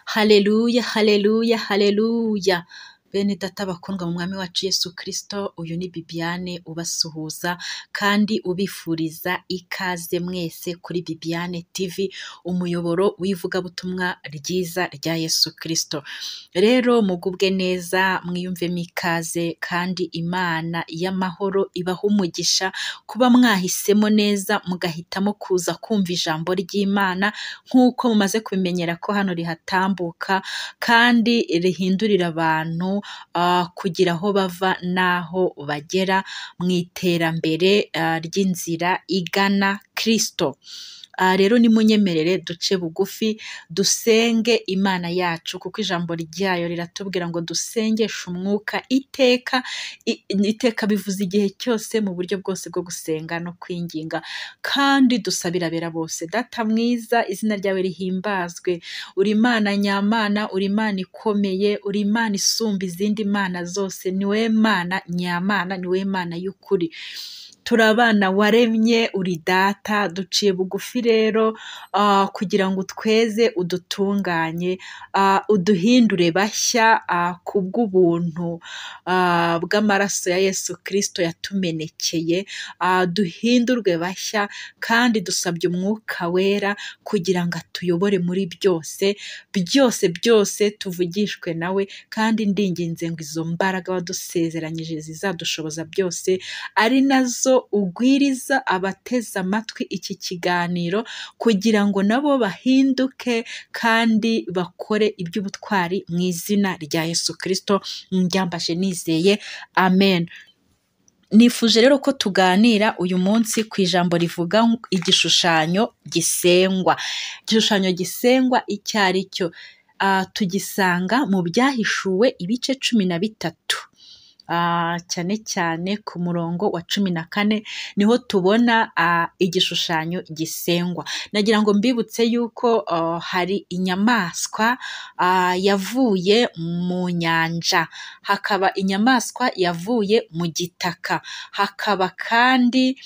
Haleluya, haleluya, haleluya. Bene data bakundwa mu mwami wacu Yesu Kristo, uyu ni Bibiane ubasuhuza kandi ubifuriza ikaze mwese kuri Bibiane TV, umuyoboro w'ivugabutumwa ryiza rya Yesu Kristo. Rero mugubwe neza, mwiyumvemo ikaze kandi Imana y'amahoro ibaha umugisha kuba mwahisemo neza, mugahitamo kuza kumva ijambo ry'Imana nk'uko mumaze kubimenyera ko hano rihatambuka kandi rihindurira abantu ah, kugira aho bava n'aho bagera mu iterambere ah, ry'inzira igana Kristo. Ah, rero nimunyemerere duce bugufi dusenge Imana yacu kuko ijambo ryayo riratubwira ngo dusengeshe umwuka iteka I- iteka bivuze igihe cyose mu buryo bwose bwo gusenga no kwinginga kandi dusabirabera bose data mwiza izina ryawe rihimbazwe uri imana nyamana uri imana ikomeye uri imana isumba izindi mana zose niwe mana nyamana niwe mana y'ukuri turi abana waremye uri data duciye bugufi rero ah, kugira ngo utweze udutunganye ah, uduhindure bashya ah, ku bw'ubuntu ah, bw'amaraso ya Yesu Kristo yatumenekeye ah, duhindurwe bashya kandi dusabye umwuka wera kugira ngo atuyobore muri byose byose byose tuvugishwe nawe kandi ndinginze ngo izo mbaraga wadusezeranyije zizadushoboza byose ari nazo ugwiriza abateze amatwi iki kiganiro kugira ngo nabo bahinduke kandi bakore iby'ubutwari mu izina rya Yesu Kristo ndyambashe nizeye amen Nifuje rero ko tuganira uyu munsi ku ijambo rivuga ngo igishushanyo gisengwa. Igishushanyo gisengwa icyo ari cyo Ah, tugisanga mu byahishuwe ibice cumi na bitatu. Ah, cyane cyane ku murongo wa cumi na kane niho tubona ah, igishushanyo gisengwa. Nagira ngo mbibutse yuko ah, hari inyamaswa ah, yavuye mu nyanja hakaba inyamaswa yavuye mu gitaka, hakaba kandi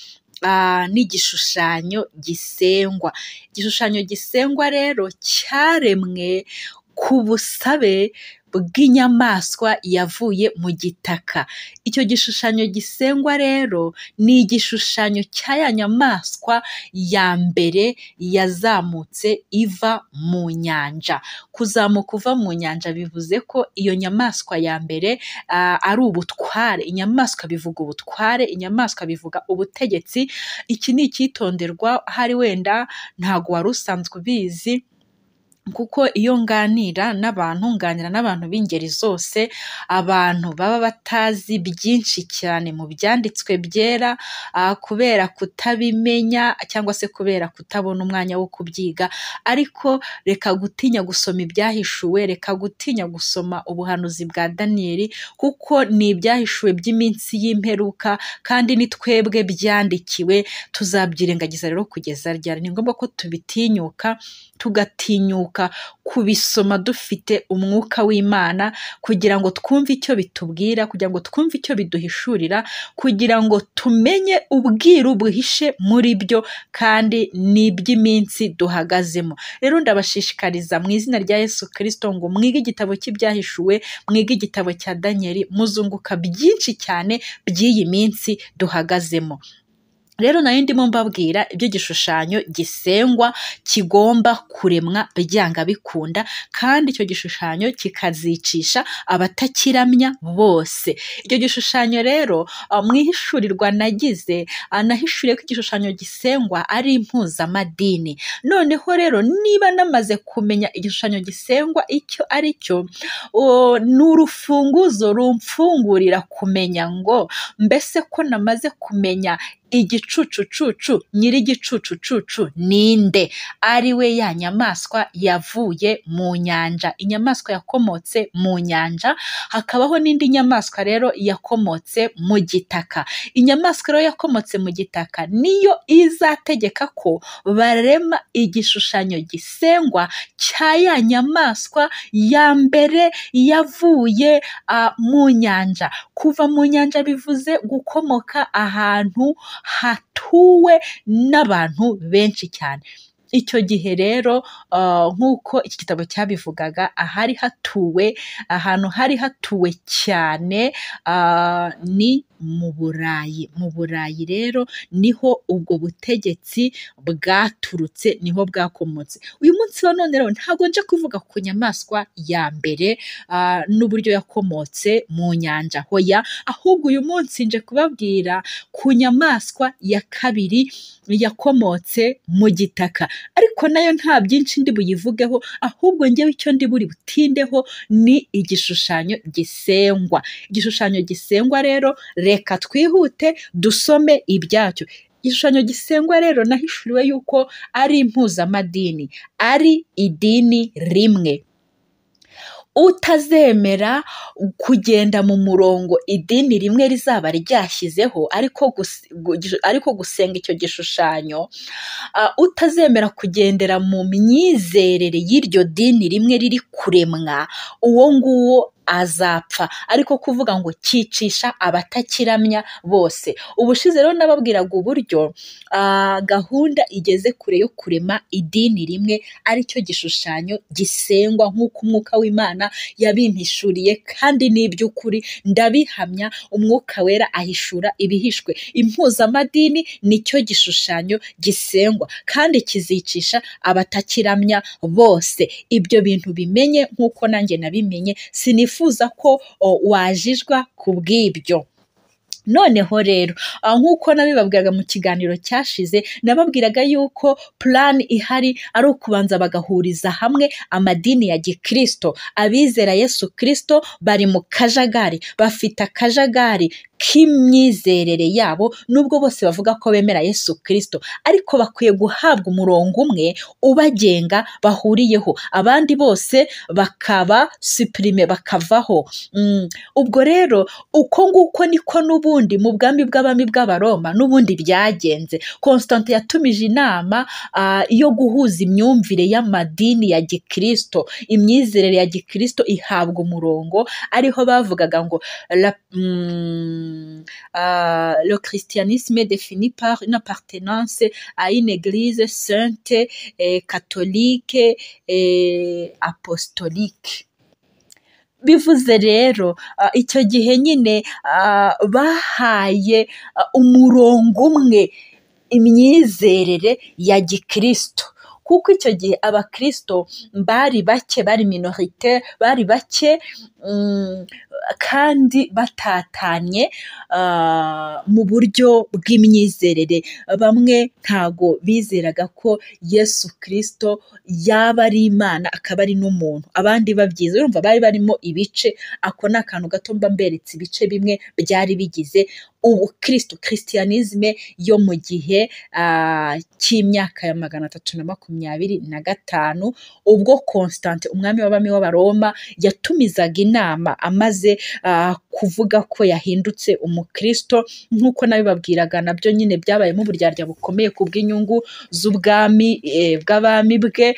ah, n'igishushanyo gisengwa. Igishushanyo gisengwa rero cyaremwe ku busabe bw'inyamaswa yavuye mu gitaka. Icyo gishushanyo gisengwa rero ni igishushanyo cya ya nyamaswa ya mbere yazamutse iva mu nyanja. Kuzamuka uva mu nyanja bivuze ko iyo nyamaswa ya mbere ah, ari ubutware. Inyamaswa bivuga ubutware, inyamaswa bivuga ubutegetsi. Iki ni icyitonderwa, hari wenda ntago wari usanzwe ubizi, kuko iyo nganira n'abantu nganira n'abantu b'ingeri zose abantu baba batazi byinshi cyane mu byanditswe byera ah, kubera kutabimenya cyangwa se kubera kutabona umwanya wo kubyiga ariko reka gutinya gusoma ibyahishuwe reka gutinya gusoma ubuhanuzi bwa daniyeli kuko ni ibyahishuwe by'iminsi y'imperuka kandi ni twebwe byandikiwe tuzabyirengagiza rero kugeza ryari ni ngombwa ko tubitinyuka tugatinyuka kubisoma dufite umwuka w'Imana kugira ngo twumve icyo bitubwira, kugira ngo twumve icyo biduhishurira, kugira ngo tumenye ubwiru buhishe muri byo kandi ni iby'iminsi duhagazemo. Rero ndabashishikariza mu izina rya Yesu Kristo ngo mwige igitabo cy'ibyahishuwe, mwige igitabo cya Danieli, muzunguka byinshi cyane by'iyi minsi duhagazemo. Rero nari ndimo mbabwira ibyo gishushanyo gisengwa kigomba kuremwa byanga bikunda kandi icyo gishushanyo kikazicisha abatakiramya bose. Icyo gishushanyo rero ah, mu ihishurirwa nagize ah, nahishuriye ko igishushanyo gisengwa ari impuzamadini. Noneho rero niba namaze kumenya igishushanyo gisengwa icyo ari cyo, o, ni urufunguzo rumfungurira kumenya ngo mbese ko namaze kumenya igicucucucu nyir'igicucucucu ninde ari we ya nyamaswa yavuye mu nyanja inyamaswa yakomotse mu nyanja hakabaho n'indi nyamaswa rero yakomotse mu gitaka inyamaswa rero yakomotse mu gitaka niyo izategeka ko barema igishushanyo gisengwa cya ya nyamaswa ya mbere yavuye ah, mu nyanja kuva mu nyanja bivuze gukomoka ahantu hatuwe n'abantu benshi cyane icyo gihe rero nk'uko iki gitabo cyabivugaga ahari hatuwe ahantu hari hatuwe cyane ni mu burayi mu burayi rero niho ubwo butegetsi bwaturutse niho bwakomotse uyu munsi wa none rero ntabwo nje kuvuga ku nyamaswa ya mbere n'uburyo yakomotse mu nyanja hoya ahubwo uyu munsi nje kubabwira ku nyamaswa ya kabiri yakomotse mu gitaka ariko nayo nta byinshi ndi buyivugeho ahubwo ngewe icyo ndi buri butindeho ni igishushanyo gisengwa igishushanyo gisengwa rero reka twihute dusome ibyacyo igishushanyo gisengwa rero nahishuriwe yuko ari impuzamadini ari idini rimwe utazemera kugenda mu murongo idini rimwe rizaba ryashyizeho ariko gusenga icyo gishushanyo utazemera kugendera mu myizerere y'iryo dini rimwe riri kuremwa uwo nguwo azapfa ariko kuvuga ngo cyicisha abatakiramya bose ubushize rero nababwiraga uburyo gahunda igeze kure yo kurema idini rimwe aricyo gishushanyo gisengwa nk'uko umwuka w'imana yabimpishuriye kandi n'iby'ukuri ndabihamya umwuka wera ahishura ibihishwe impuzamadini nicyo gishushanyo gisengwa kandi kizicisha abatakiramya bose ibyo bintu bimenye nk'uko nanjye nabimenye sinif wifuza ko wajijwa ku bw'ibyo noneho rero nk'uko nabibabwiraga mu kiganiro cyashize nababwiraga yuko plan ihari ari ukubanza bagahuriza hamwe amadini ya gikristo abizera yesu kirisito bari mu kajagari bafite akajagari k'imyizerere yabo nubwo bose bavuga ko bemera yesu kirisito ariko bakwiye guhabwa umurongo umwe ubagenga bahuriyeho abandi bose bakaba supirime bakavaho ubwo rero uko nguko niko n'ubundi mu bwami bw'abami bw'abaroma n'ubundi byagenze constante yatumije inama yo guhuza imyumvire y'amadini ya gikirisito imyizerere ya gikirisito ihabwa umurongo ariho bavugaga ngo Uh, le christianisme est défini par une appartenance à une église sainte, et catholique et apostolique. bivuze rero icyo gihe nyine bahaye umurongo umwe imyizerere ya gikristo kuko icyo gihe abakristo bari bake bari minorite bari bake kandi batatanye mu buryo bw'imyizerere bamwe ntago bizeraga ko yesu kirisito yaba ari imana akaba ari n'umuntu abandi babyize urumva bari barimo ibice ako ni akantu gato mba mberetse ibice bimwe byari bigize ubu kirisito kirisiyanizime yo mu gihe cy'imyaka ya magana atatu na makumyabiri na gatanu ubwo constante umwami w'abami w'abaroma yatumizaga inama amaze kuvuga ko yahindutse umukristo nk'uko nabibabwiraga nabyo nyine byabayemo uburyarya bukomeye ku bw'inyungu z'ubwami bw'abami bwe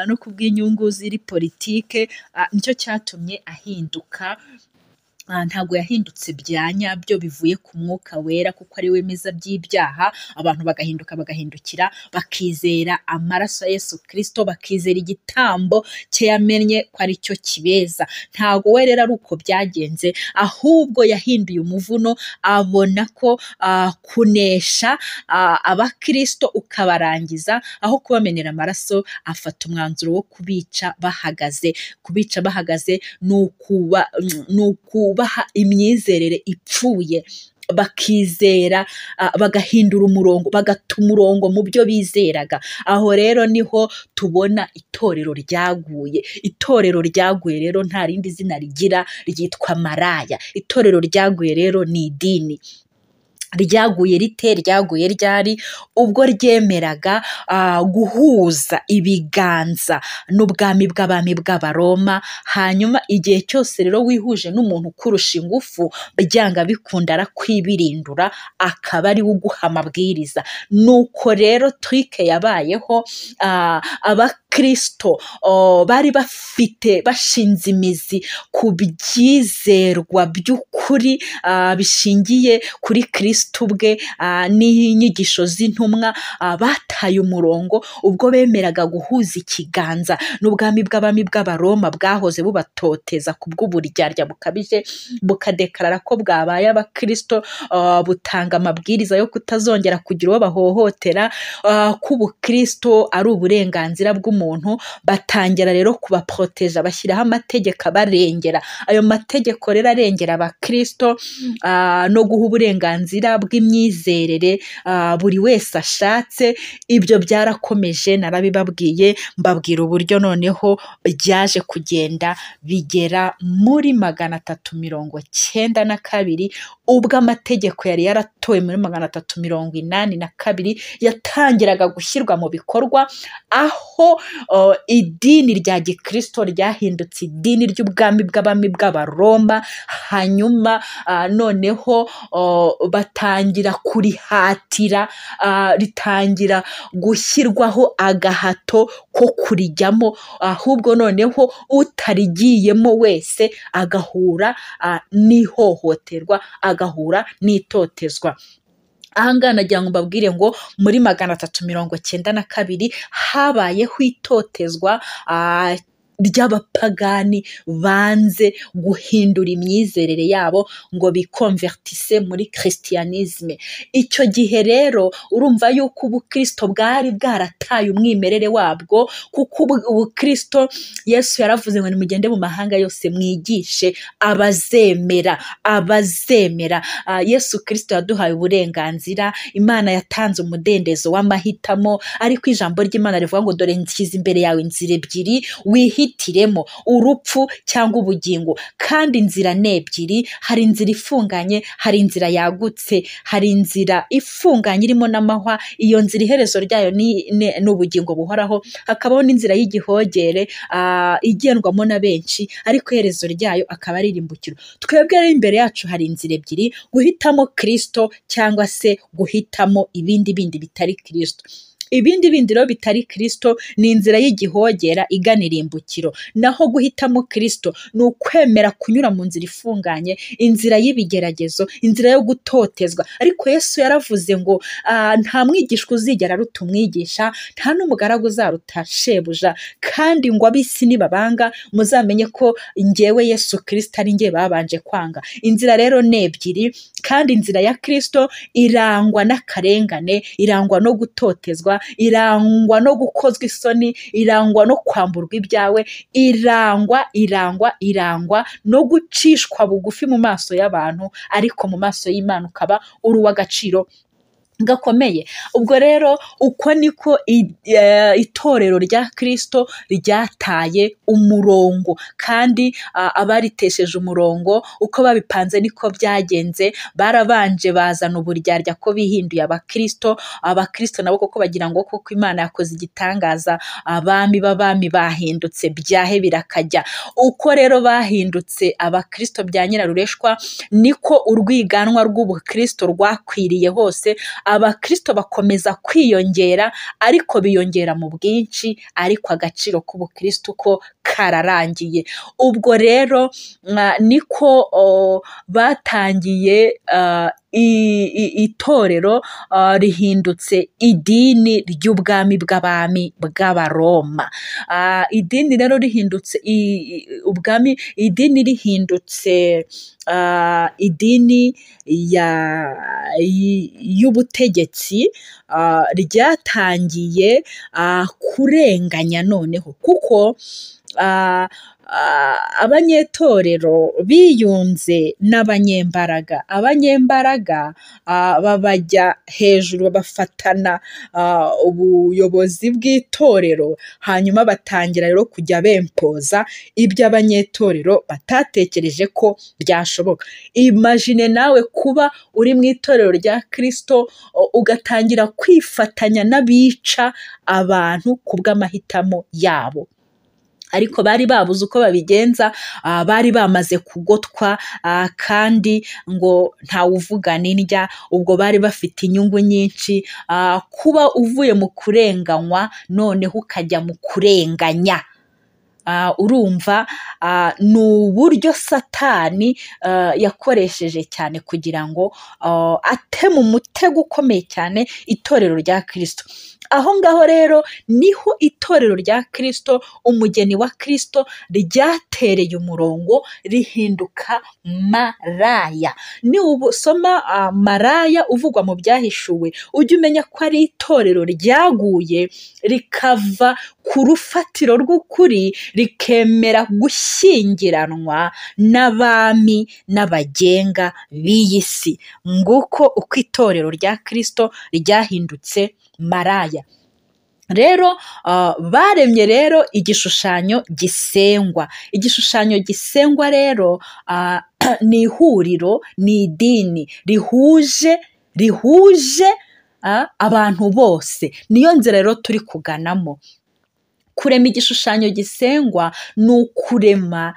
no ku bw'inyungu ziri politike nicyo cyatumye ahinduka ntabwo yahindutse bya nyabyo bivuye ku mwuka wera kuko ari we meza by'ibyaha abantu bagahinduka bagahindukira bakizera amaraso ya Yesu kirisito bakizera igitambo cye yamenye ko ari cyo kibeza ntabwo we rero ari uko byagenze ahubwo yahinduye umuvuno abona ko kunesha abakirisito ukabarangiza aho kubamenera amaraso afata umwanzuro wo kubica bahagaze kubica bahagaze ni ukuba baha imyizerere ipfuye bakizera bagahindura umurongo bagata umurongo mu byo bizeraga aho rero niho tubona itorero ryaguye itorero ryaguye rero nta rindi zina rigira ryitwa maraya itorero ryaguye rero ni idini ryaguye rite ryaguye ryari ubwo ryemeraga guhuza ibiganza n'ubwami bw'abami bw'abaroma hanyuma igihe cyose rero wihuje n'umuntu ukurusha ingufu byanga bikunda arakwibirindura akaba ari we uguha amabwiriza nuko rero twike yabayeho abakirisito bari bafite bashinze imizi ku byizerwa by'ukuri bishingiye kuri kirisito kristo ubwe n'inyigisho z'intumwa bataye umurongo ubwo bemeraga guhuza ikiganza n'ubwami bw'abami bw'abaroma bwahoze bubatoteza ku bw'uburyarya bukabije bukadekarara ko bwabaye abakristo butanga amabwiriza yo kutazongera kugira uwo bahohotera ko ubukristo ari uburenganzira bw'umuntu batangira rero kubaporoteje bashyiraho amategeko abarengera ayo mategeko rero arengera abakristo no guha uburenganzira bw'imyizerere buri wese ashatse ibyo byarakomeje narabibabwiye mbabwira uburyo noneho byaje kugenda bigera muri magana atatu mirongo cyenda na kabiri ubwo amategeko yari yaratowe muri magana atatu mirongo inani na kabiri yatangiraga gushyirwa mu bikorwa aho idini rya gikristo ryahindutse idini ry'ubwami bw'abami bw'abaroma hanyuma noneho batangira kurihatira ritangira gushyirwaho agahato ko kurijyamo ahubwo noneho utarigiyemo wese agahura n'ihohoterwa agahura n'itotezwa aha ngaha nagira ngo mbabwire ngo muri magana atatu mirongo cyenda na kabiri habayeho itotezwa ry'abapagani banze guhindura imyizerere yabo ngo bikonvertise muri christianisme icyo gihe rero urumva yuko ubukristo bwari bwarataye umwimerere wabwo kuko ubukristo yesu yaravuze ngo nimugende mu mahanga yose mwigishe abazemera abazemera uh, yesu kristo yaduhaye uburenganzira imana yatanze umudendezo w'amahitamo ariko ijambo ry'imana rivuga ngo dore nshyize imbere yawe inzira ebyiri wihitire wihitiremo urupfu cyangwa ubugingo kandi inzira ni ebyiri hari inzira ifunganye hari inzira yagutse hari inzira ifunganye irimo n'amahwa iyo nzira iherezo ryayo ni ubugingo buhoraho hakabaho n'inzira y'igihogere igendwamo na benshi ariko iherezo ryayo akaba ari irimbukiro twebwe rero imbere yacu hari inzira ebyiri guhitamo kirisito cyangwa se guhitamo ibindi bindi bitari kirisito ibindi bindi rero bitari kirisito ni inzira y'igihogera igana irimbukiro naho guhitamo kirisito ni ukwemera kunyura mu nzira ifunganye inzira y'ibigeragezo inzira yo gutotezwa ariko yesu yaravuze ngo nta mwigishwa uzigera aruta umwigisha nta n'umugaragu uzaruta shebuja kandi ngo abisi nibabanga muzamenye ko ngewe yesu kirisito ari ngewe babanje kwanga inzira rero ni ebyiri kandi inzira ya kirisito irangwa n'akarengane irangwa no gutotezwa irangwa no gukozwa isoni irangwa no kwamburwa ibyawe irangwa irangwa irangwa no gucishwa bugufi mu maso y'abantu ariko mu maso y'Imana ukaba uri uw'agaciro gakomeye ubwo rero uko niko itorero rya kirisito ryataye umurongo kandi abaritesheje umurongo uko babipanze niko byagenze barabanje bazana uburyarya ko bihinduye abakirisito abakirisito nabo kuko bagira ngo kuko imana yakoze igitangaza abami b'abami bahindutse byahe birakajya uko rero bahindutse abakirisito bya nyirarureshwa niko urwiganwa rw'ubukirisito rwakwiriye hose abakristo bakomeza kwiyongera ariko biyongera mu bwinshi ariko agaciro k'ubukristo ko kararangiye ubwo rero niko batangiye itorero rihindutse idini ry'ubwami bw'abami bw'abaroma idini rero rihindutse ubwami idini rihindutse idini y'ubutegetsi ryatangiye kurenganya noneho kuko abanyetorero biyunze n'abanyembaraga abanyembaraga babajya hejuru bafatana ubuyobozi bw'itorero hanyuma batangira rero kujya bempoza ibyo abanyetorero batatekereje ko byashoboka imajine nawe kuba uri mu itorero rya kirisito ugatangira kwifatanya n'abica abantu ku bw'amahitamo yabo ariko bari babuze uko babigenza bari bamaze kugotwa kandi ngo ntawuvuga n'indya ubwo bari bafite inyungu nyinshi kuba uvuye mu kurenganywa noneho ukajya mu kurenganya urumva ni uburyo satani yakoresheje cyane kugira ngo ateme umutego ukomeye cyane itorero rya kirisito aho ngaho rero niho itorero rya kirisito umugeni wa kirisito ryatereye umurongo rihinduka maraya niwusoma maraya uvugwa mu byahishuwe ujye umenya ko ari itorero ryaguye rikava ku rufatiro rw'ukuri rikemera gushyingiranwa n'abami n'abagenga b'iyi si nguko uko itorero rya kirisito ryahindutse maraya rero baremye rero igishushanyo gisengwa igishushanyo gisengwa rero ni ihuriro ni idini rihuje rihuje abantu bose niyo nzira rero turi kuganamo kurema igishushanyo gisengwa ni ukurema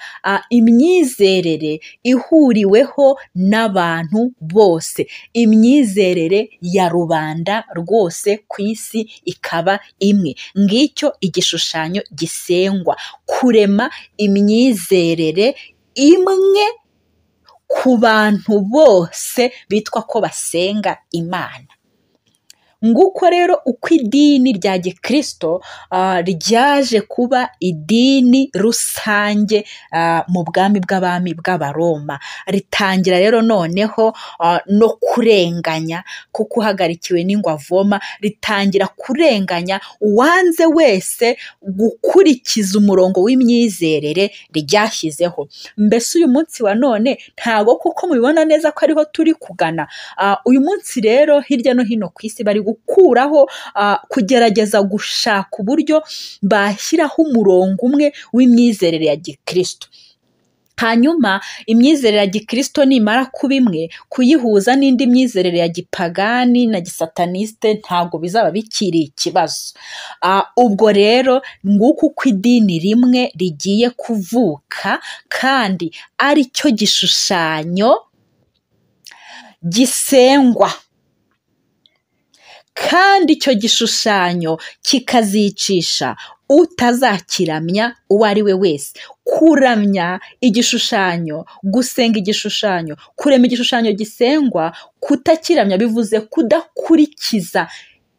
imyizerere ihuriweho n'abantu bose imyizerere ya rubanda rwose ku isi ikaba imwe ngicyo igishushanyo gisengwa kurema imyizerere imwe ku bantu bose bitwa ko basenga imana nguko rero uko idini rya gikirisito ryaje kuba idini rusange mu bwami bw'abami bw'abaroma ritangira rero noneho no kurenganya kuko uhagarikiwe n'ingwavoma ritangira kurenganya uwanze wese gukurikiza umurongo w'imyizerere ryashyizeho mbese uyu munsi wa none ntago kuko mubibona neza ko ariho turi kugana uyu munsi rero hirya no hino ku isi bari gukuraho kugerageza gushaka uburyo bashyiraho umurongo umwe w'imyizerere ya gikirisito hanyuma imyizerere ya gikirisito nimara kuba imwe kuyihuza n'indi myizerere ya gipagani na gisatanisite ntabwo bizaba bikiri ikibazo ubwo rero nguko uko idini rimwe rigiye kuvuka kandi ari cyo gishushanyo gisengwa kandi icyo gishushanyo kikazicisha utazakiramya uwo ari we wese kuramya igishushanyo gusenga igishushanyo kurema igishushanyo gisengwa kutakiramya bivuze kudakurikiza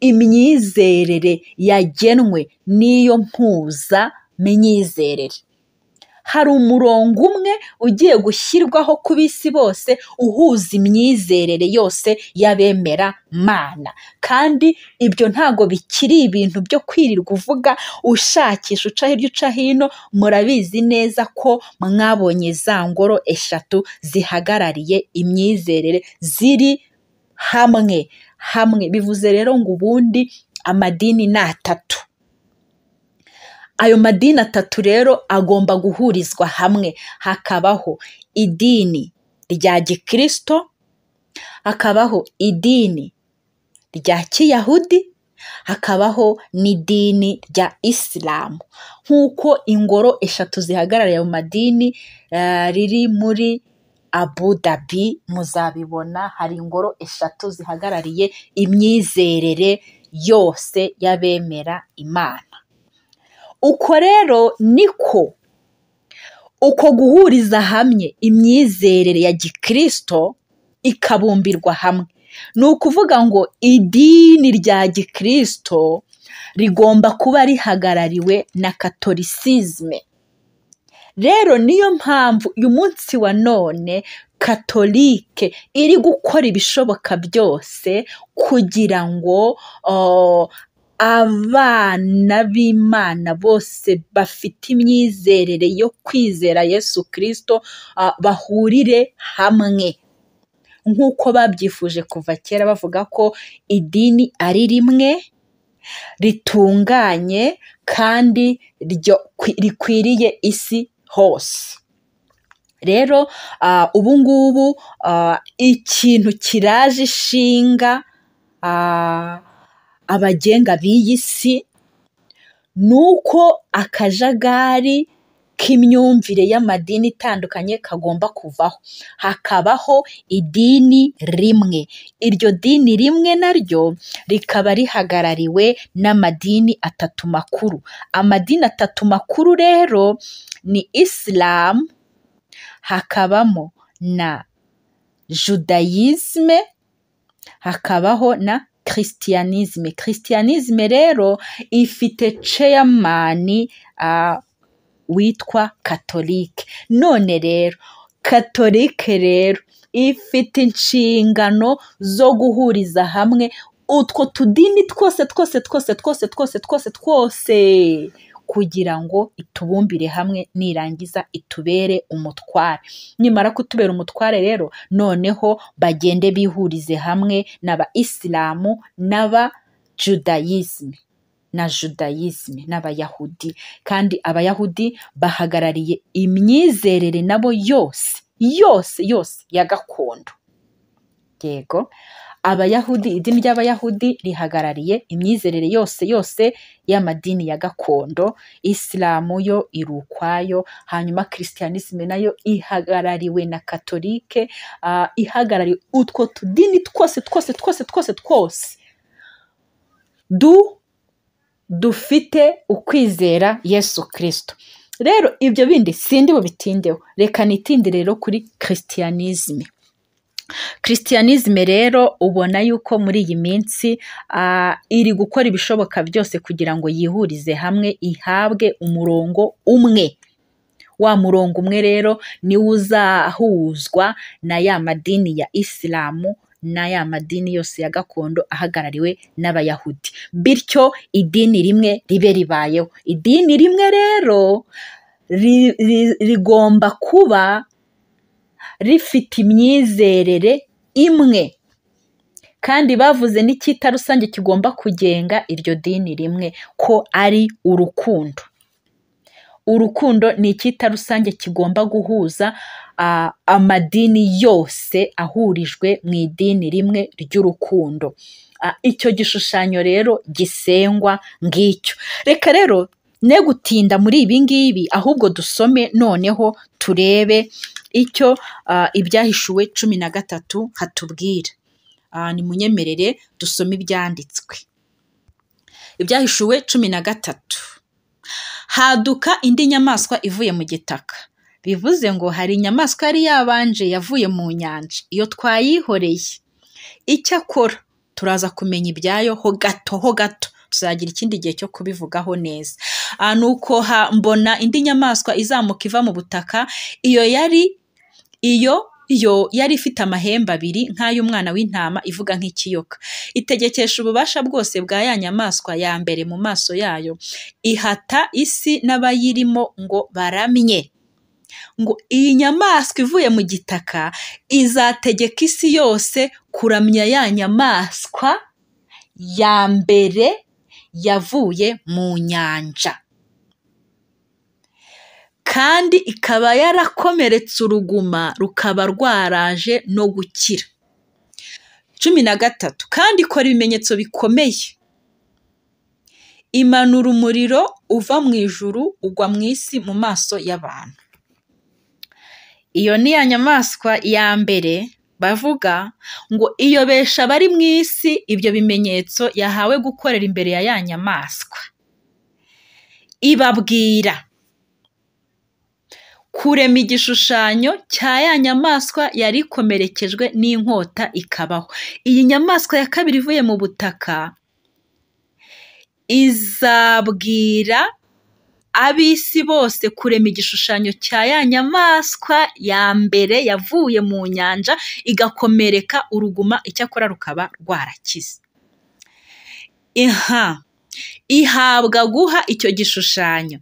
imyizerere yagenwe n'iyo mpuza myizerere hari umurongo umwe ugiye gushyirwaho ku bisi bose uhuza imyizerere yose y'abemera mana kandi ibyo ntago bikiri ibintu byo kwirirwa uvuga ushakisha uca hirya uca hino murabizi neza ko mwabonye za ngoro eshatu zihagarariye imyizerere ziri hamwe hamwe bivuze rero ngo ubundi amadini ni atatu ayo madini atatu rero agomba guhurizwa hamwe hakabaho idini rya gikirisito hakabaho idini rya kiyahudi hakabaho n'idini rya isilamu nk'uko ingoro eshatu zihagarariye ayo madini riri muri abu dhabi muzabibona hari ingoro eshatu zihagarariye imyizerere yose y'abemera imana uko rero niko uko guhuriza hamwe imyizerere ya gikirisito ikabumbirwa hamwe ni ukuvuga ngo idini rya gikirisito rigomba kuba rihagarariwe na katolisizme rero niyo mpamvu uyu munsi wa none katolike iri gukora ibishoboka byose kugira ngo abana b'imana bose bafite imyizerere yo kwizera yesu kirisito bahurire hamwe nk'uko babyifuje kuva kera bavuga ko idini ari rimwe ritunganye kandi rikwiriye isi hose rero ubu ngubu ikintu kiraje ishinga abagenga b'iyi si ni uko akajagari k'imyumvire y'amadini itandukanye kagomba kuvaho, hakabaho idini rimwe, iryo dini rimwe naryo rikaba rihagarariwe n'amadini atatu makuru, amadini atatu makuru rero ni isilamu, hakabamo na judayizime, hakabaho na kirisiyanizime, kirisiyanizime rero ifite ceyamani witwa katolike, none rero katolike rero ifite inshingano zo guhuriza hamwe utwo tudini twose twose twose twose twose twose twose kugira ngo itubumbire hamwe nirangiza itubere umutware, nimara kutubera umutware rero noneho bagende bihurize hamwe n'aba isilamu n'aba judayizime na judayizime n'abayahudi kandi abayahudi bahagarariye imyizerere nabo yose yose yose ya gakondo yego abayahudi idini ry'abayahudi rihagarariye imyizerere yose yose y'amadini ya gakondo isilamu yo iri ukwayo hanyuma kirisiyanizime nayo ihagarariwe na katolike ihagarariye utwo tudini twose twose twose twose twose du dufite ukwizera yesu kirisito rero ibyo bindi sindi bubitindeho reka nitinde rero kuri kirisiyanizime kirisiyanizime rero ubona yuko muri iyi minsi iri gukora ibishoboka byose kugira ngo yihurize hamwe ihabwe umurongo umwe wa murongo umwe rero niwo uzahuzwa na ya madini ya isilamu n'aya madini yose ya gakondo ahagarariwe n'abayahudi bityo idini rimwe ribe ribayeho idini rimwe rero rigomba kuba rifite imyizerere imwe kandi bavuze n'icyita rusange kigomba kugenga iryo dini rimwe ko ari urukundo urukundo ni icyita rusange kigomba guhuza amadini yose ahurijwe mu idini rimwe ry'urukundo icyo gishushanyo rero gisengwa ngicyo reka rero ne gutinda muri ibi ngibi ahubwo dusome noneho turebe icyo ibyahishuwe cumi na gatatu hatubwira nimunyemerere dusome ibyanditswe ibyahishuwe cumi na gatatu haduka indi nyamaswa ivuye mu gitaka bivuze ngo hari inyamaswa yari yabanje yavuye mu nyanja iyo twayihoreye icyakora turaza kumenya ibyayo ho gato ho gato tuzagira ikindi gihe cyo kubivugaho neza ni uko mbona indi nyamaswa izamuka iva mu butaka iyo yari iyo yo yari ifite amahembe abiri nk'ay'umwana w'intama ivuga nk'ikiyoka itegekesha ububasha bwose bwa ya nyamaswa ya mbere mu maso yayo ihata isi n'abayirimo ngo baramye ngo iyi nyamaswa ivuye mu gitaka izategeka isi yose kuramya ya nyamaswa ya mbere yavuye mu nyanja kandi ikaba yarakomeretse uruguma rukaba rwaraje no gukira cumi na gatatu kandi ikora ibimenyetso bikomeye imanura umuriro uva mu ijuru ugwa mu isi mu maso y'abantu iyo ni ya nyamaswa ya mbere bavuga ngo iyobesha abari mu isi ibyo bimenyetso yahawe gukorera imbere ya ya nyamaswa ibabwira kurema igishushanyo cya ya nyamaswa yari ikomerekejwe n'inkota ikabaho iyi nyamaswa ya kabiri ivuye mu butaka izabwira ab'isi bose kurema igishushanyo cya ya nyamaswa ya mbere yavuye mu nyanja igakomereka uruguma icyakora rukaba rwarakize inka ihabwa guha icyo gishushanyo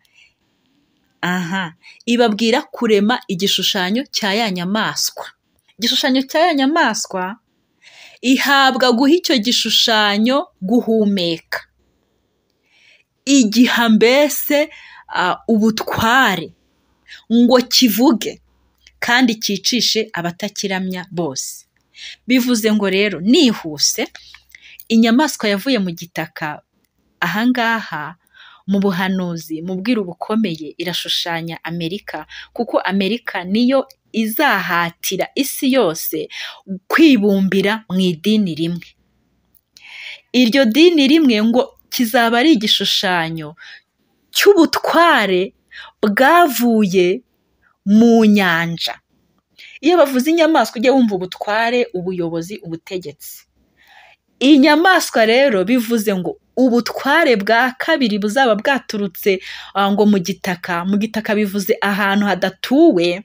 aha ibabwira kurema igishushanyo cya ya nyamaswa igishushanyo cya ya nyamaswa ihabwa guha icyo gishushanyo guhumeka igiha mbese ubutware ngo kivuge kandi cyicishe abatakiramya bose bivuze ngo rero nihuse inyamaswa yavuye mu gitaka ahangaha mu buhanuzi mu bwiru bukomeye irashushanya amerika kuko amerika niyo izahatira isi yose kwibumbira mu idini rimwe iryo dini rimwe ngo kizaba ari igishushanyo cy'ubutware bwavuye mu nyanja iyo bavuze inyamaswa ujya wumva ubutware ubuyobozi ubutegetsi inyamaswa rero bivuze ngo ubutware bwa kabiri buzaba bwaturutse ngo mu gitaka mu gitaka bivuze ahantu hadatuwe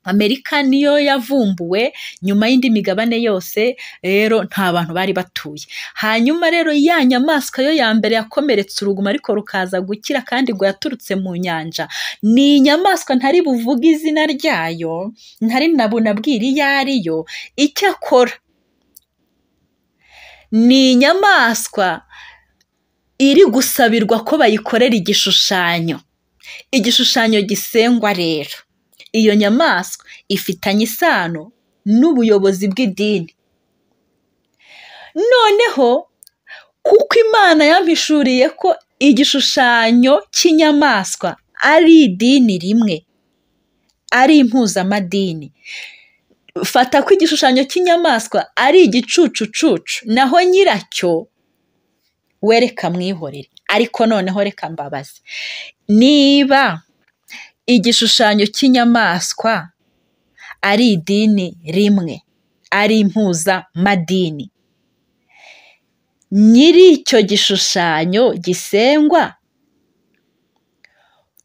amerika niyo yavumbuwe nyuma y'indi migabane yose rero nta bantu bari batuye hanyuma rero ya nyamaswa yo ya mbere yakomeretse uruguma ariko rukaza gukira kandi ngo yaturutse mu nyanja ni inyamaswa ntari buvuge izina ryayo ntari nabunabwira iyo ari yo icyo akora ni inyamaswa iri gusabirwa ko bayikorera igishushanyo igishushanyo gisengwa rero iyo nyamaswa ifitanye isano n'ubuyobozi bw'idini noneho kuko imana yampishuriye ko igishushanyo cy'inyamaswa ari idini rimwe ari impuzamadini fata ko igishushanyo cy'inyamaswa ari igicucucucu naho nyiracyo wereka mwihorere ariko noneho reka mbabaze niba igishushanyo cy'inyamaswa ari idini rimwe ari impuzamadini nyiri icyo gishushanyo gisengwa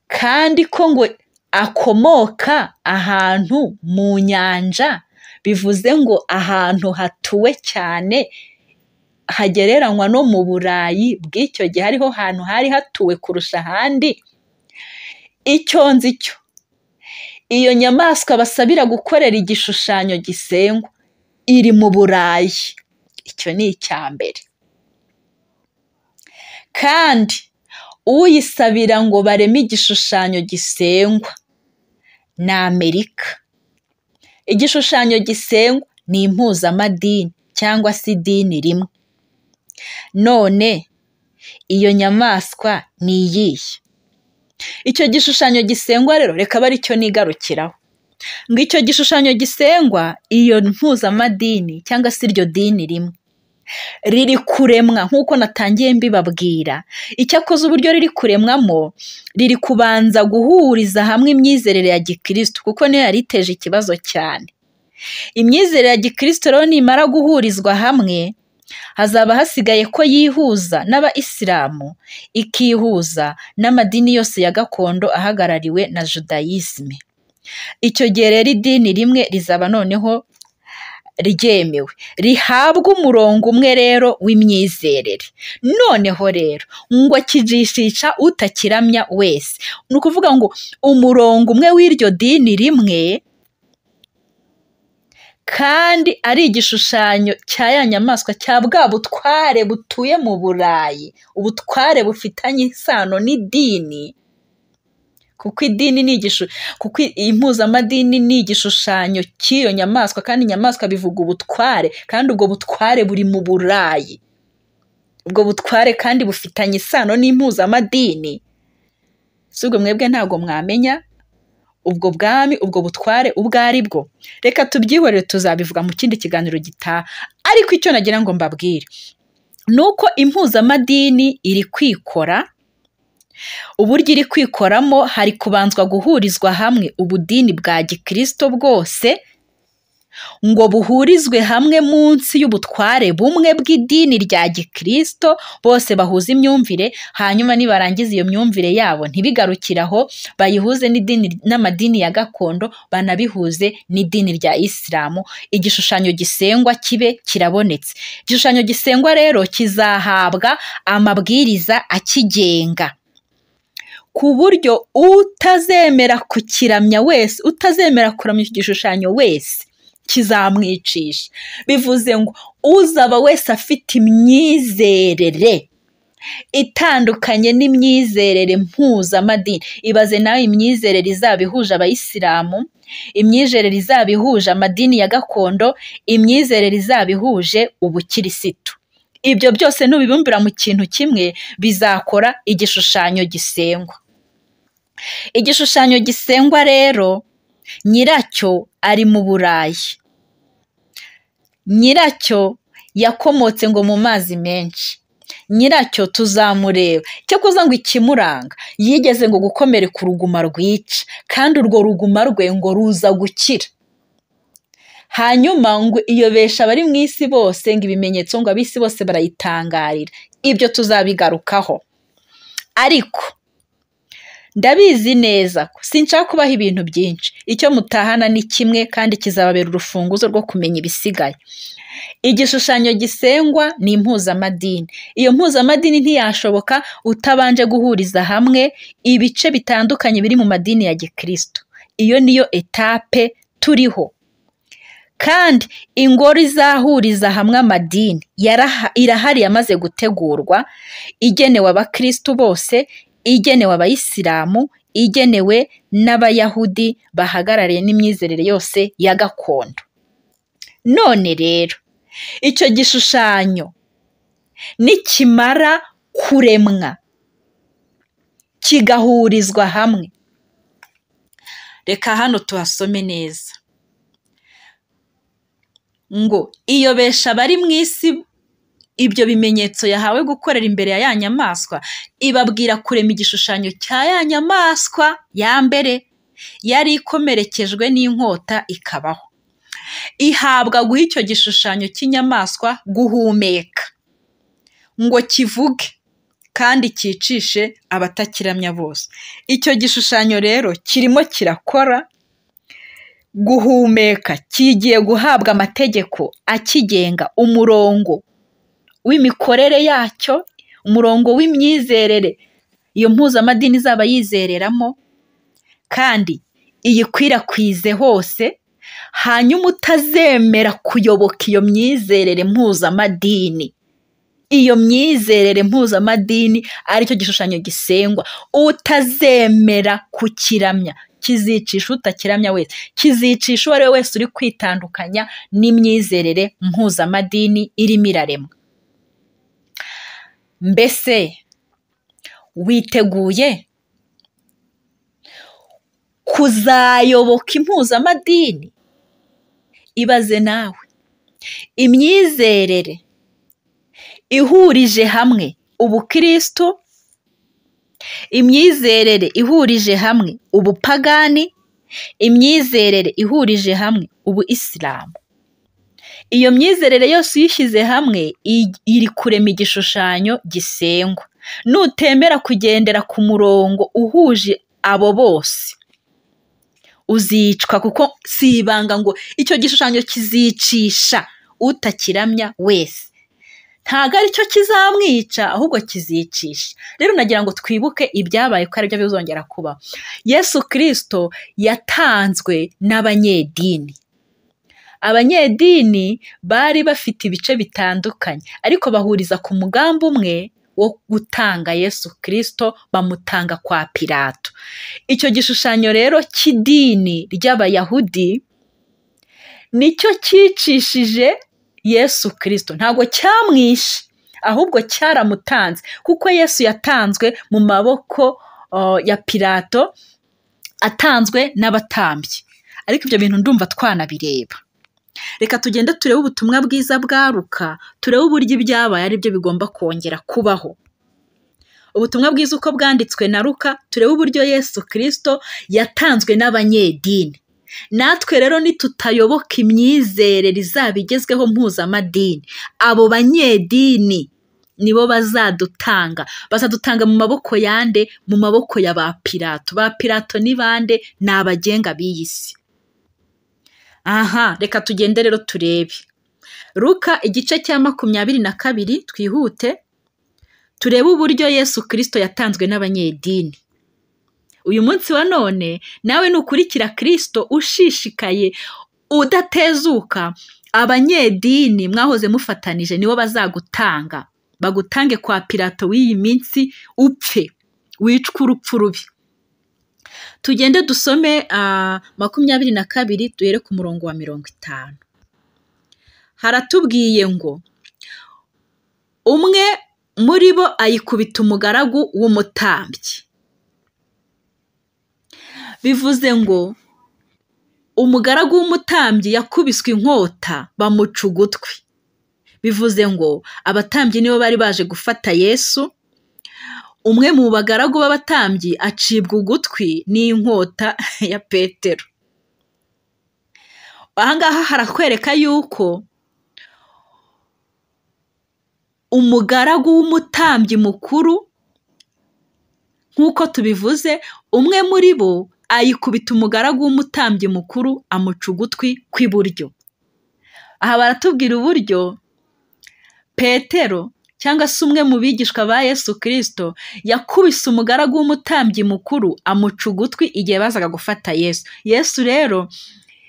kandi ko ngo akomoka ahantu mu nyanja bivuze ngo ahantu hatuwe cyane hagereranywa no mu burayi bw'icyo gihe ariho hantu hari hatuwe kurusha ahandi icyo nzi cyo iyo nyamaswa basabira gukorera igishushanyo gisengwa iri mu burayi icyo ni icya mbere kandi uyisabira ngo bareme igishushanyo gisengwa ni amerika igishushanyo gisengwa ni impuzamadini cyangwa se idini rimwe none iyo nyamaswa ni iyihe icyo gishushanyo gisengwa rero reka abe aricyo nigarukiraho ngo icyo gishushanyo gisengwa iyo mpuzamadini cyangwa se iryo dini rimwe riri kuremwa nk'uko natangiye mbibabwira icyakoze uburyo riri kuremwamo riri kubanza guhuriza hamwe imyizerere ya gikirisitu kuko niyo yari iteje ikibazo cyane imyizerere ya gikirisitu rero nimara guhurizwa hamwe hazaba hasigaye ko yihuza n'abayisilamu ikihuza n'amadini yose ya gakondo ahagarariwe na judayisime icyo gihe rero idini rimwe rizaba noneho ryemewe rihabwa umurongo umwe rero w'imyizerere noneho rero ngo kijishisha utakiramya wese ni ukuvuga ngo umurongo umwe w'iryo dini rimwe kandi ari igishushanyo cya ya nyamaswa cya bwa butware butuye mu burayi ubutware bufitanye isano n'idini kuko idini ni kuko impuzamadini ni igishushanyo cy'iyo nyamaswa kandi inyamaswa bivuga ubutware kandi ubwo butware buri mu burayi ubwo butware kandi bufitanye isano n'impuzamadini si ubwo mwebwe ntabwo mwamenya ubwo bwami ubwo butware ubwo ari bwo reka tubyihorere tuzabivuga mu kindi kiganiro gitaha ariko icyo nagira ngo mbabwire ni uko impuzamadini iri kwikora uburyo iri kwikoramo hari kubanzwa guhurizwa hamwe ubudini bwa gikirisito bwose ngo buhurizwe hamwe munsi y'ubutware bumwe bw'idini rya gikirisito bose bahuza imyumvire hanyuma nibarangiza iyo myumvire yabo ntibigarukire aho bayihuze n'amadini ya gakondo banabihuze n'idini rya isilamu igishushanyo gisengwa kibe kirabonetse igishushanyo gisengwa rero kizahabwa amabwiriza akigenga ku buryo utazemera kukiramya wese utazemera kuramya iki gishushanyo wese kizamwicisha bivuze ngo uzaba wese afite imyizerere itandukanye n'imyizerere mpuzamadini ibaze nawe imyizerere izaba ihuje abayisilamu imyizerere izaba ihuje amadini ya gakondo imyizerere izaba ihuje ubukirisitu ibyo byose nubibumbira mu kintu kimwe bizakora igishushanyo gisengwa igishushanyo gisengwa rero nyiracyo ari mu burayi nyiracyo yakomotse ngo mu mazi menshi nyiracyo tuzamureba cyo kuza ngo ikimuranga yigeze ngo gukomereka uruguma rwica kandi urwo ruguma rwe ngo ruza gukira hanyuma ngo iyobesha abari mu isi bose ngo ibimenyetso ngo ab'isi bose barayitangarira ibyo tuzabigarukaho ariko ndabizi neza ko sinshaka kubaho ibintu byinshi icyo mutahana ni kimwe kandi kizababera urufunguzo rwo kumenya ibisigaye igishushanyo gisengwa ni impuzamadini iyo mpuzamadini ntiyashoboka utabanje guhuriza hamwe ibice bitandukanye biri mu madini ya gikristo iyo niyo etape turiho kandi ingoro izahuriza hamwe amadini irahari yamaze gutegurwa igenewe abakristo bose igenewe abayisilamu igenewe n'abayahudi bahagarariye n'imyizerere yose ya gakondo none rero icyo gishushanyo nikimara kuremwa kigahurizwa hamwe reka hano tuhasome neza ngo iyobesha abari mu isi ibyo bimenyetso yahawe gukorera imbere ya ya nyamaswa ibabwira kurema igishushanyo cya ya nyamaswa ya mbere yari ikomerekejwe n'inkota ikabaho ihabwa guha icyo gishushanyo cy'inyamaswa guhumeka ngo kivuge kandi cyicishe abatakiramya bose icyo gishushanyo rero kirimo kirakora guhumeka kigiye guhabwa amategeko akigenga umurongo w'imikorere yacyo umurongo w'imyizerere iyo mpuzamadini izaba yizereramo kandi iyikwirakwize hose hanyuma utazemera kuyoboka iyo myizerere mpuzamadini iyo myizerere mpuzamadini aricyo gishushanyo gisengwa utazemera kukiramya kizicisha utakiramya wese kizicisha uwo ari we wese uri kwitandukanya n'imyizerere mpuzamadini irimo iraremwa mbese witeguye kuzayoboka impuzamadini ibaze nawe imyizerere ihurije hamwe ubukristo imyizerere ihurije hamwe ubupagani imyizerere ihurije hamwe ubu isilamu iyo myizerere yose uyishyize hamwe iri kurema igishushanyo gisengwa nutemera kugendera ku murongo uhuje abo bose uzicwa kuko si ibanga ngo icyo gishushanyo kizicisha utakiramya wese ntabwo ari cyo kizamwica ahubwo kizicisha rero nagira ngo twibuke ibyabaye ko aribyo bizongera kuba yesu kirisito yatanzwe n'abanyedini abanyedini bari bafite ibice bitandukanye ariko bahuriza ku mugambi umwe wo gutanga yesu kirisito bamutanga kwa pirato icyo gishushanyo rero cy'idini ry'abayahudi nicyo cyicishije yesu kirisito ntabwo cyamwishe ahubwo cyaramutanze kuko yesu yatanzwe mu maboko ya pirato atanzwe n'abatambyi ariko ibyo bintu ndumva twanabireba reka tugende turebe ubutumwa bwiza bwaruka turebe uburyo ibyabaye ari byo bigomba kongera kubaho ubutumwa bwiza uko bwanditswe na ruka turebe uburyo yesu kirisito yatanzwe n'abanyedini natwe rero nitutayoboka imyizerere izaba igezweho mpuzamadini abo banyedini nibo bazadutanga bazadutanga mu maboko yande mu maboko ya ba pirato ba pirato ni bande ni abagenga b'iyi si aha reka tugende rero turebe ruka igice cya makumyabiri na kabiri twihute turebe uburyo yesu kirisito yatanzwe n'abanyedini uyu munsi wa none nawe nukurikira kirisito ushishikaye udatezuka abanyedini mwahoze mufatanije nibo bazagutanga bagutange kwa pirato w'iyi minsi upfe wicwe urupfu rubi tugende dusome makumyabiri na kabiri duhere ku murongo wa mirongo itanu haratubwiye ngo umwe muri bo ayikubita umugaragu w'umutambyi bivuze ngo umugaragu w'umutambyi yakubiswe inkota bamuca ugutwi bivuze ngo abatambyi nibo bari baje gufata yesu umwe mu bagaragu b'abatambyi acibwa ugutwi n'inkota ya petero ahangaha harakwereka yuko umugaragu w'umutambyi mukuru nk'uko tubivuze umwe muri bo ayikubita umugaragu w'umutambyi mukuru amuca ugutwi kw'iburyo aha baratubwira uburyo petero cyangwa se umwe mu bigishwa ba yesu kirisito yakubise umugaragu w'umutambyi mukuru amuca ugutwi igihe bazaga gufata yesu yesu rero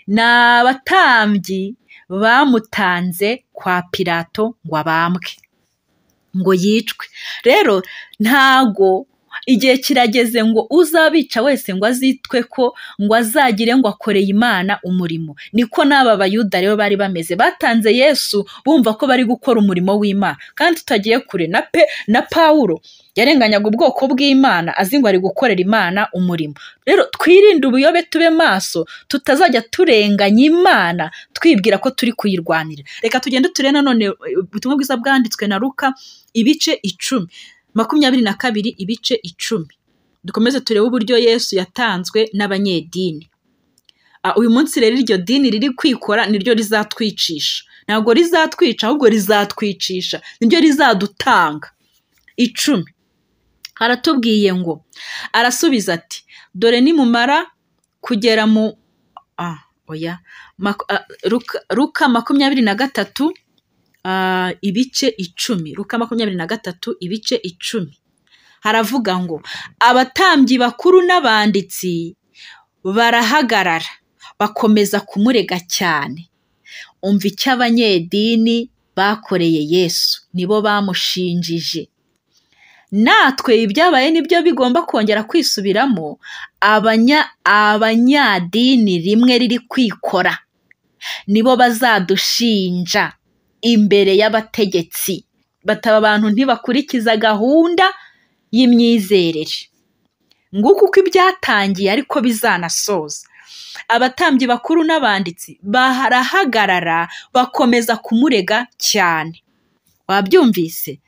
ni abatambyi bamutanze kwa pirato ngo abambwe ngo yicwe rero ntago igihe kirageze ngo uzabica wese ngo azitwe ko ngo azagire ngo akoreye imana umurimo niko n'aba bayuda rero bari bameze batanze yesu bumva ko bari gukora umurimo w'imana kandi tutagiye kure na pe na pawulo yarenganyaga ubwoko bw'imana azi ngo ari gukorera imana umurimo rero twirinde ubuyobe tube maso tutazajya turenganya imana twibwira ko turi kuyirwanira reka tugende turebe nanone ubutumwa bwiza bwanditswe na ruka ibice icumi makumyabiri na kabiri ibice icumi dukomeze turebe uburyo yesu yatanzwe n'abanyedini uyu munsi rero iryo dini riri kwikora niryo rizatwicisha ntabwo rizatwica ahubwo rizatwicisha niryo rizadutanga icumi haratubwiye ngo arasubiza ati dore nimumara kugera mu oya ruka makumyabiri na gatatu ibice icumi ruka makumyabiri na gatatu ibice icumi haravuga ngo abatambyi bakuru n'abanditsi barahagarara bakomeza kumurega cyane umva icyo abanyedini bakoreye yesu nibo bamushinjije natwe ibyabaye nibyo bigomba kongera kwisubiramo abanya abanyadini rimwe riri kwikora nibo bazadushinja imbere y'abategetsi bataba abantu ntibakurikiza gahunda y'imyizerere nguko uko ibyatangiye ariko bizanasoza abatambyi bakuru n'abanditsi barahagarara bakomeza kumurega cyane wabyumvise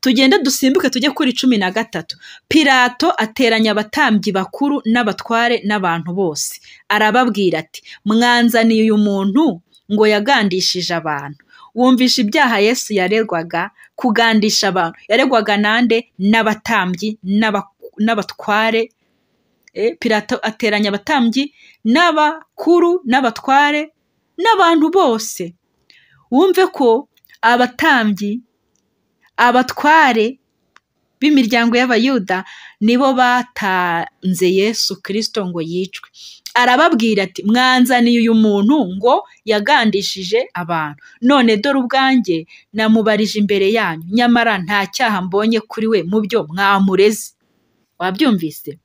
tugende dusimbuke tujye kuri cumi na gatatu pirato ateranya abatambyi bakuru n'abatware n'abantu bose arababwira ati mwanzaniye uyu muntu ngo yagandishije abantu wumvisha ibyaha yesu yarerwaga kugandisha abantu yaregwaga nande n'abatambyi n'abatware pirato ateranya abatambyi n'abakuru n'abatware n'abantu bose wumve ko abatambyi abatware b'imiryango y'abayuda nibo batanze yesu kirisito ngo yicwe arababwira ati mwanzaniye uyu muntu ngo yagandishije abantu none dore ubwanjye namubarije imbere yanyu nyamara nta cyaha mbonye kuri we mu byo mwamureze wabyumvise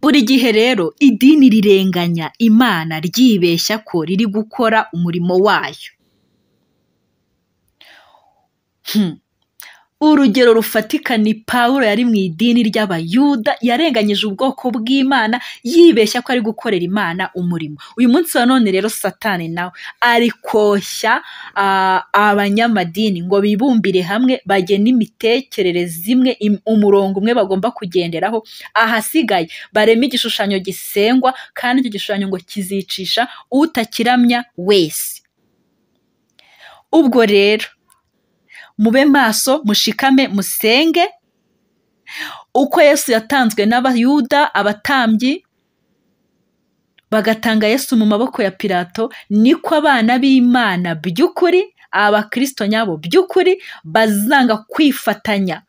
buri gihe rero idini rirenganya imana ryibeshya ko riri gukora umurimo wayo urugero rufatika ni pawulo yari mu idini ry'abayuda yarenganyije ubwoko bw'imana yibeshya ko ari gukorera imana umurimo uyu munsi wa none rero satani nawe ari koshya abanyamadini ngo bibumbire hamwe bagene imitekerereze imwe umurongo umwe bagomba kugenderaho ahasigaye barema igishushanyo gisengwa kandi icyo gishushanyo ngo kizicisha utakiramya wese ubwo rero mube maso mushikame musenge uko yesu yatanzwe n'abayuda abatambyi bagatanga yesu mu maboko ya pirato niko abana b'imana by'ukuri abakirisito nyabo by'ukuri bazanga kwifatanya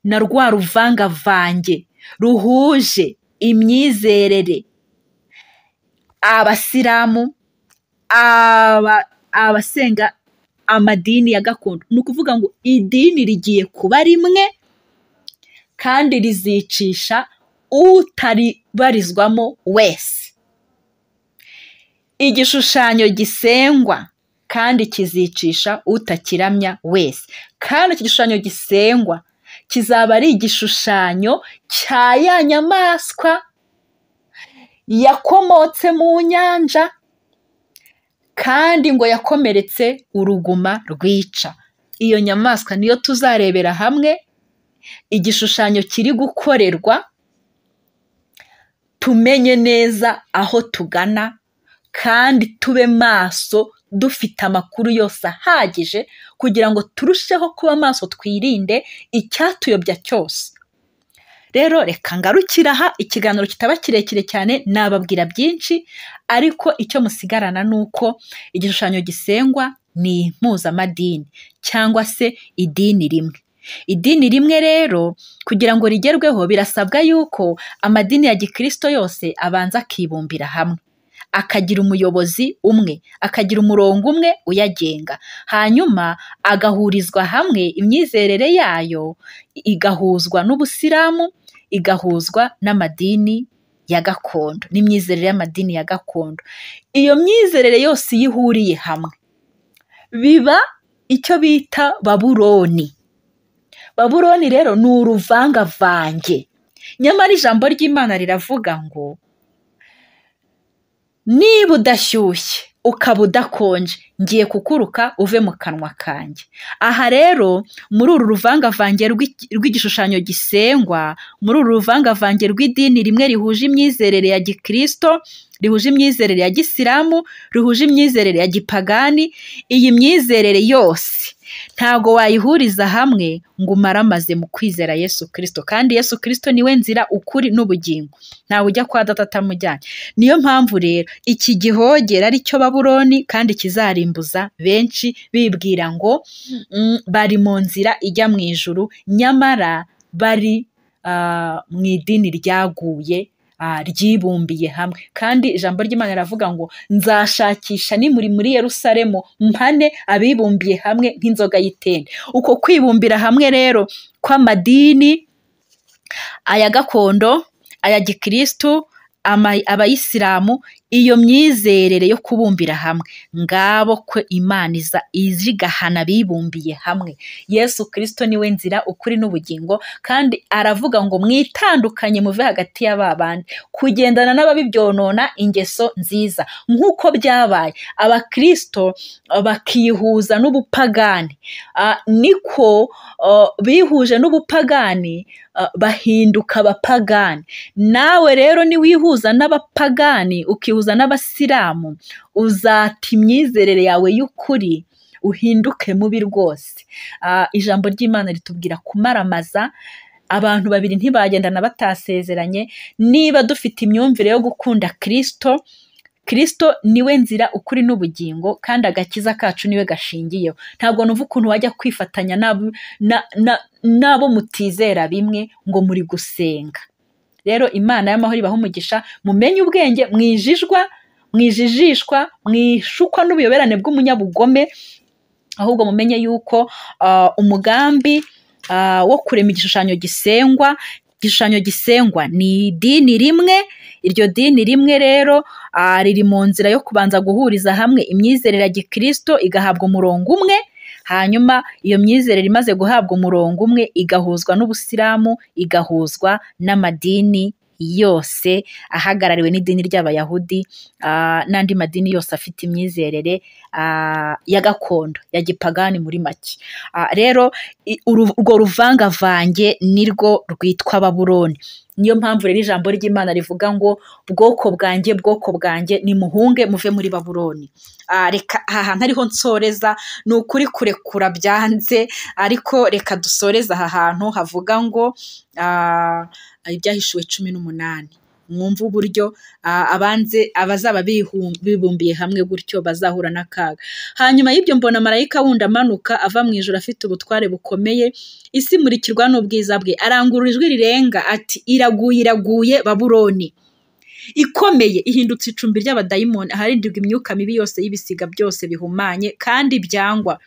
na rwa ruvangavange ruhuje imyizerere abasilamu abasenga amadini ya gakondo ni ukuvuga ngo idini rigiye kuba rimwe kandi rizicisha utaribarizwamo wese igishushanyo gisengwa kandi kizicisha utakiramya wese kandi iki gishushanyo gisengwa kizaba ari igishushanyo cya ya nyamaswa yakomotse mu nyanja kandi ngo yakomeretse uruguma rwica iyo nyamaswa niyo tuzarebera hamwe igishushanyo kiri gukorerwa tumenye neza aho tugana kandi tube maso dufite amakuru yose ahagije kugira ngo turusheho kuba maso twirinde icyatuyobya cyose rero reka ngarukire aha ikiganiro kitaba kirekire cyane nababwira byinshi ariko icyo musigarana ni uko igishushanyo gisengwa ni impuzamadini cyangwa se idini rimwe idini rimwe rero kugira ngo rigerweho birasabwa yuko amadini ya gikirisito yose abanza akibumbira hamwe akagira umuyobozi umwe akagira umurongo umwe uyagenga hanyuma agahurizwa hamwe imyizerere yayo igahuzwa n'ubusilamu igahuzwa n'amadini ya gakondo n'imyizerere y'amadini ya gakondo iyo myizerere yose iyo ihuriye hamwe biba icyo bita baburoni baburoni rero ni uruvangavange nyamara ijambo ry'imana riravuga ngo niba udashyushye ukaba udakonje ngiye kukuruka uve mu kanwa kanjye aha rero muri uru ruvangavange rw'igishushanyo gisengwa muri uru ruvangavange rw'idini rimwe rihuje imyizerere ya gikirisito rihuje imyizerere ya gisilamu rihuje imyizerere ya gipagani iyi myizerere yose ntabwo wayihuriza hamwe ngo umaramaze mu kwizera yesu kirisito kandi yesu kirisito niwe nzira ukuri n'ubugingo ntawe ujya kwa data atamujyanye niyo mpamvu rero iki gihogera aricyo baburoni kandi kizarimbuza benshi bibwira ngo bari mu nzira ijya mu ijuru nyamara bari mu idini ryaguye ryibumbiye hamwe kandi ijambo ry'imana riravuga ngo nzashakisha nimuri muri Yerusalemu mpane abibumbiye hamwe nk'inzoga y'itende uko kwibumbira hamwe rero kw'amadini aya gakondo aya gikirisitu abayisilamu iyo myizerere yo kubumbira hamwe ngabo ko imana iza izigahana bibumbiye hamwe yesu kirisito niwe nzira ukuri n'ubugingo kandi aravuga ngo mwitandukanye muve hagati y'aba bandi kugendana n'ababibyonona ingeso nziza nk'uko byabaye abakirisito bakihuza n'ubupagani niko bihuje n'ubupagani bahinduka abapagani nawe rero niwihuza n'abapagani ukihuza n'abasilamu uzata imyizerere yawe y'ukuri uhinduke mubi rwose ijambo ry'imana ritubwira kumaramaza abantu babiri ntibagendana batasezeranye niba dufite imyumvire yo gukunda kirisito kirisito niwe nzira ukuri n'ubugingo kandi agakiza kacu niwe gashingiyeho ntabwo numva ukuntu wajya kwifatanya n'abo mutizera bimwe ngo muri gusenga rero imana y'amahoro ibaha umugisha mumenye ubwenge mwijijwa mwijijishwa mwishukwa n'ubuyoberane bw'umunyabugome ahubwo mumenye yuko umugambi wo kurema igishushanyo gisengwa igishushanyo gisengwa ni idini rimwe iryo dini rimwe rero riri mu nzira yo kubanza guhuriza hamwe imyizerere ya gikirisito igahabwa umurongo umwe hanyuma iyo myizerere imaze guhabwa umurongo umwe igahuzwa n'ubusilamu igahuzwa n'amadini yose ahagarariwe n'idini ry'abayahudi n'andi madini yose afite imyizerere ya gakondo ya gipagani muri make rero urwo ruvangavange nirwo rwitwa baburoni niyo mpamvu rero ijambo ry'imana rivuga ngo bwoko bwanjye bwoko bwanjye nimuhunge muve muri baburoni reka aha hantu ariho nsoreza ni ukuri kurekura byanze ariko reka dusoreze aha hantu havuga ngo ibyahishuwe cumi n'umunani mwumva uburyo abanze abazaba bibumbiye hamwe gutyo bazahura n'akaga hanyuma y'ibyo mbona marayika wundi amanuka ava mu ijoro afite ubutware bukomeye isi imurikirwa n'ubwiza bwe arangurura ijwi rirenga ati iraguye iraguye baburoni ikomeye ihindutse icumbi ry'abadayimoni aharindirwa imyuka mibi yose y'ibisiga byose bihumanye kandi byangwa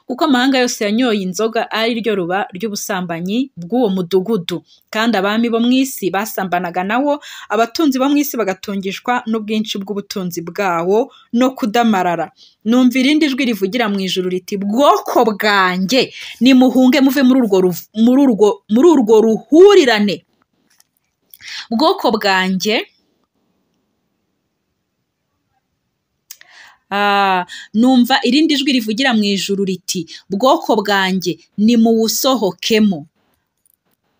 kuko amahanga yose yanyoye inzoga ari ryo ruba ry'ubusambanyi bw'uwo mudugudu kandi abami bo mu isi basambanaga nawo abatunzi bo mu isi bagatungishwa n'ubwinshi bw'ubutunzi bwawo no kudamarara numva irindi jwi rivugira mu ijuru riti bwoko bwanjye nimuhunge muve muri urwo ruv- muri urwo muri urwo ruhurirane bwoko bwanjye Ah, numva irindi jwi rivugira mu ijuru riti bwoko bwanjye nimuwusohokemo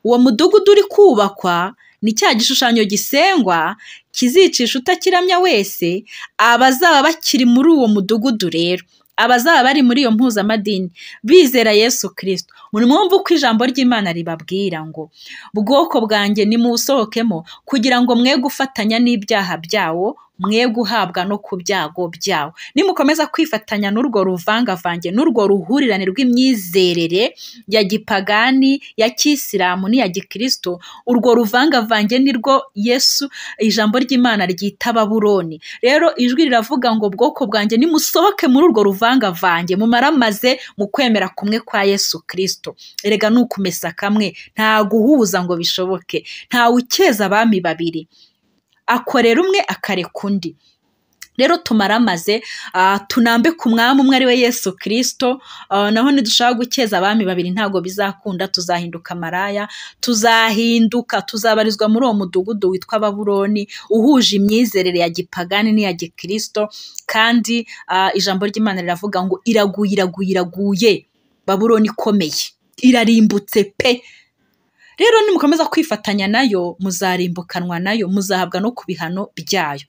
uwo mudugudu uri kubakwa ni cya gishushanyo gisengwa kizicisha utakiramya wese abazaba bakiri muri uwo mudugudu rero abazaba bari muri iyo mpuzamadini bizera yesu kirisito mwumva uko ijambo ry'imana ribabwira ngo bwoko bwanjye nimuwusohokemo kugira ngo mwe gufatanya n'ibyaha byawo mwe guhabwa no ku byago byawo nimukomeza kwifatanya n'urwo ruvangavange n'urwo ruhurirane rw'imyizerere ya gipagani ya kisilamu n'iya gikristo urwo ruvangavange nirwo yesu ijambo ry'imana ryita babuloni rero ijwi riravuga ngo bwoko bwanjye nimusohoke muri urwo ruvangavange mumaramaze mu kwemera kumwe kwa yesu kristo erega ni ukumesa kamwe nta guhuza ngo bishoboke nta ukeza abami babiri akorera umwe akareka undi rero tumaramaze ah, tunambe ku mwami umwe ari we yesu kirisito naho nidushaka gukeza abami babiri ntabwo bizakunda tuzahinduka maraya tuzahinduka tuzabarizwa muri uwo mudugudu witwa babuloni uhuje imyizerere ya gipagani n'iya gikirisito kandi ah, ijambo ry'imana riravuga ngo iraguye iraguye iraguye babuloni ikomeye irarimbutse pe rero nimukomeza kwifatanya nayo muzarimbukanwa nayo muzahabwa no ku bihano byayo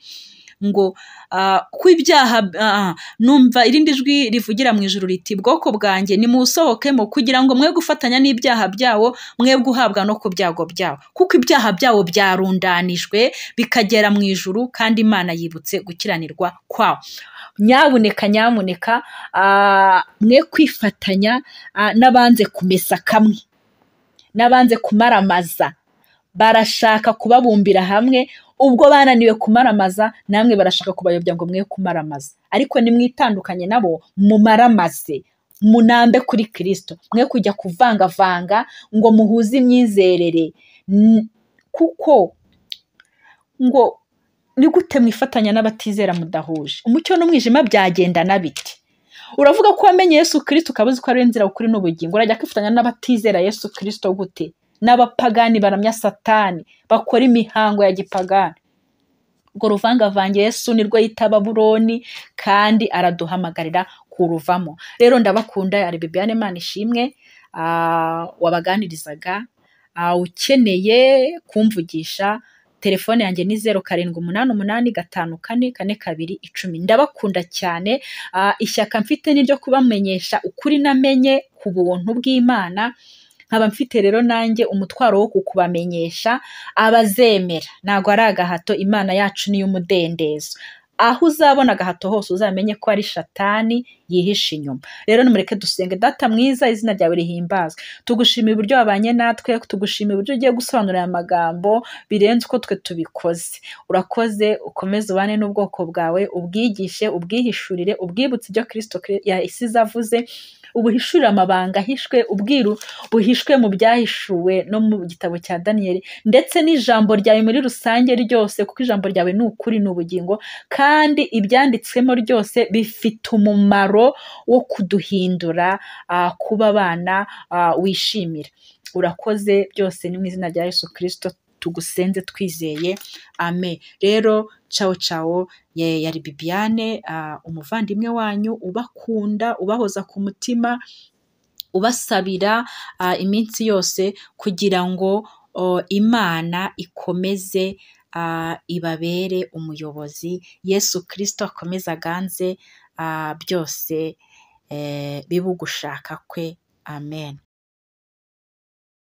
ngo ah, ko ibyaha ah, numva irindi jwi rivugira mu ijuru riti bwoko bwanjye nimusohokemo kugira ngo mwe gufatanya n'ibyaha byawo mwe guhabwa no ku byago byawo kuko ibyaha byawo byarundanijwe bikagera mu ijuru kandi imana yibutse gukiranirwa kwawo nyabuneka nyamuneka ah, mwe kwifatanya ah, n'abanze kumesa kamwe n'abanze kumaramaza barashaka kubabumbira hamwe ubwo bananiwe kumaramaza namwe barashaka kubayobya ngo mwe kumaramaza ariko nimwitandukanye nabo mumaramaze munambe kuri kirisito mwe kujya kuvangavanga ngo muhuze imyizerere N- kuko ngo ni gute mwifatanya n'abatizera mudahuje umucyo n'umwijima byagenda bite uravuga ko wamenye yesu kirisito ukaba uzi ko ari we nzira ukuri n'ubugingo urajya kwifatanya n'abatizera yesu kirisito gute n'abapagani baramya satani bakora imihango ya gipagani urwo ruvangavange yesu nirwo yita baburoni kandi araduhamagarira kuruvamo rero ndabakunda ari bibiane imana ishimwe ah, wabaganirizaga ah, ukeneye kumvugisha telefone yanjye ni zeru karindwi umunani umunani gatanu kane kane kabiri icumi ndabakunda cyane ah, ishyaka mfite ni iryo kubamenyesha ukuri namenye ku buntu bw'imana nkaba mfite rero nanjye umutwaro wo kukubamenyesha abazemera ntabwo ari agahato imana yacu ni iy'umudendezo aho uzabona agahato hose uzamenye ko ari shatani yihishe inyuma rero nimureke dusenge data mwiza izina ryawe rihimbazwe tugushima uburyo wabanye natwe tugushima uburyo ugiye gusobanurira aya magambo birenze uko twe tubikoze urakoze ukomeze ubane n'ubwoko bwawe ubwigishe ubwihishurire ubwibutse ibyo kirisito Kri- yasize avuze ubuhishurire amabanga ahishwe ubwiru buhishwe mu byahishuwe no mu gitabo cya daniyeli ndetse n'ijambo ryawe muri rusange ryose kuko ijambo ryawe ni ukuri ni ubugingo kandi ibyanditswemo ryose bifite umumaro wo kuduhindura ah, kuba abana ah, wishimira urakoze byose ni mu izina rya yesu kirisito tugusenze twizeye amen rero cawo cawo ye- yari bibiane ah, umuvandimwe wanyu ubakunda ubahoza ku mutima ubasabira ah, iminsi yose kugira ngo oh, imana ikomeze ah, ibabere umuyobozi yesu kirisito akomeze aganze ah, byose eh, bibe ugushaka kwe amen